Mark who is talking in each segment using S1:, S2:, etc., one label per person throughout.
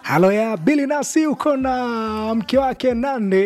S1: halo ya Bili Nasi uko na mke wake Nandi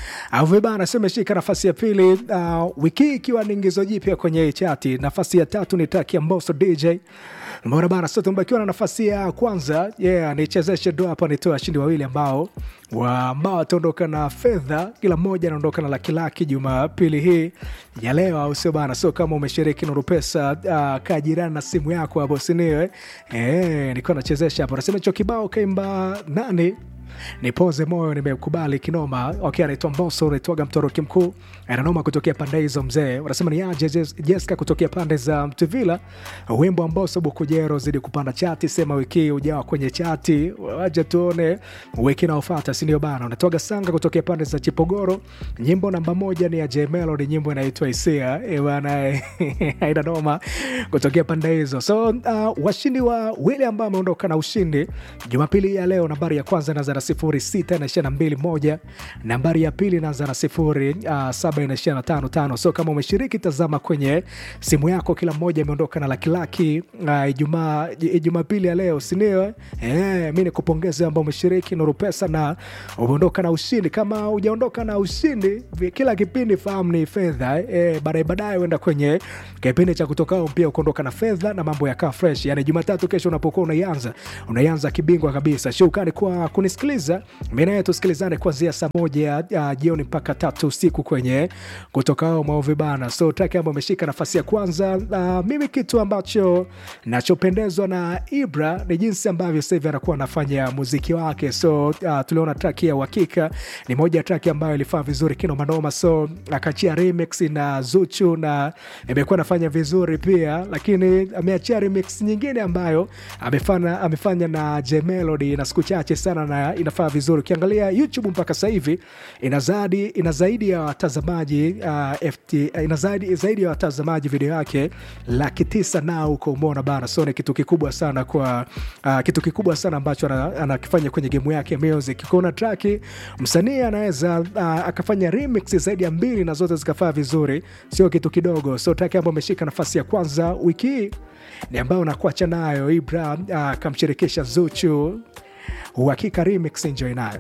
S1: Aveba anasema shika nafasi ya pili uh, wiki hii ikiwa ni ingizo jipya kwenye chati. Nafasi ya tatu ni taki ya Mbosso DJ mbona bana, sote tumebakiwa na nafasi ya kwanza. Yeah, nichezeshe do hapa, nitoa washindi wawili ambao wa ambao wataondoka na fedha, kila mmoja anaondoka na laki laki Jumapili hii ya leo, au sio bana? So kama umeshiriki Nuru Pesa, uh, kaa jirani na simu yako hapo, siniwe eh, nilikuwa nachezesha hapo, nasema hicho kibao kaimba nani nipoze moyo nimekubali kinoma. Okay, anaitwa Mbosso, unaitwaga mtoroki mkuu, ananoma kutokea pande hizo mzee. Wanasema ni aje Jessica kutokea pande za Mtuvila. Wimbo wa Mbosso Bukujero zidi kupanda chati, sema wiki ujawa kwenye chati, waje tuone wiki inayofuata, si ndio bana? Unatoga Sanga kutokea pande za Chipogoro, nyimbo namba moja ni ya J Melody, nyimbo inaitwa Isia eh bana, haina noma kutokea pande hizo. So uh, washindi wa wile ambao wameondoka na ushindi Jumapili ya leo, nambari ya kwanza inaanza na sifuri sita inaishia na mbili moja. Nambari ya pili inaanza na sifuri uh, saba inaishia na tano tano. So kama umeshiriki, tazama kwenye simu yako, kila mmoja ameondoka na lakilaki Ijumaa uh, Jumapili ya leo, sindio? Eh, mi nikupongeze ambao umeshiriki Nuru Pesa na umeondoka na ushindi. Kama hujaondoka na ushindi, kila kipindi fahamu ni fedha eh, baadaye baadaye uenda kwenye kipindi cha kutokao pia ukaondoka na fedha na mambo yakaa fresh. Yani Jumatatu kesho unapokuwa unaianza unaianza kibingwa kabisa. Shukrani kwa kunisikiliza mi naye tusikilizane kuanzia saa moja uh, jioni mpaka tatu usiku kwenye kutokao maovi bana. So taki ambao ameshika nafasi ya kwanza. Uh, mimi kitu ambacho nachopendezwa na Ibra ni jinsi ambavyo sasa hivi anakuwa anafanya muziki wake. So uh, tuliona traki ya uhakika ni moja ya traki ambayo ilifaa vizuri kino manoma, so akachia remix na Zuchu na imekuwa anafanya vizuri pia, lakini ameachia remix nyingine ambayo amefanya, amefanya na J Melody na siku chache sana na inafaa vizuri. Ukiangalia YouTube mpaka sasa hivi ina zaidi ina zaidi ya watazamaji uh, FT, ina zaidi, zaidi ya watazamaji video yake laki tisa nao huko, umeona bana. So ni kitu kikubwa sana kwa uh, kitu kikubwa sana ambacho anakifanya kwenye gemu yake music. Kuna traki msanii anaweza uh, akafanya remix zaidi ya mbili na zote zikafaa vizuri, sio kitu kidogo. So traki ambayo ameshika nafasi ya kwanza wiki hii ni ambayo nakuacha nayo Ibra akamshirikisha uh, Zuchu uhakika remix, enjoy nayo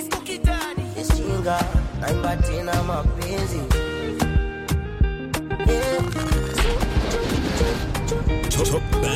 S2: Ishinga naimba tena mapenzi
S3: Top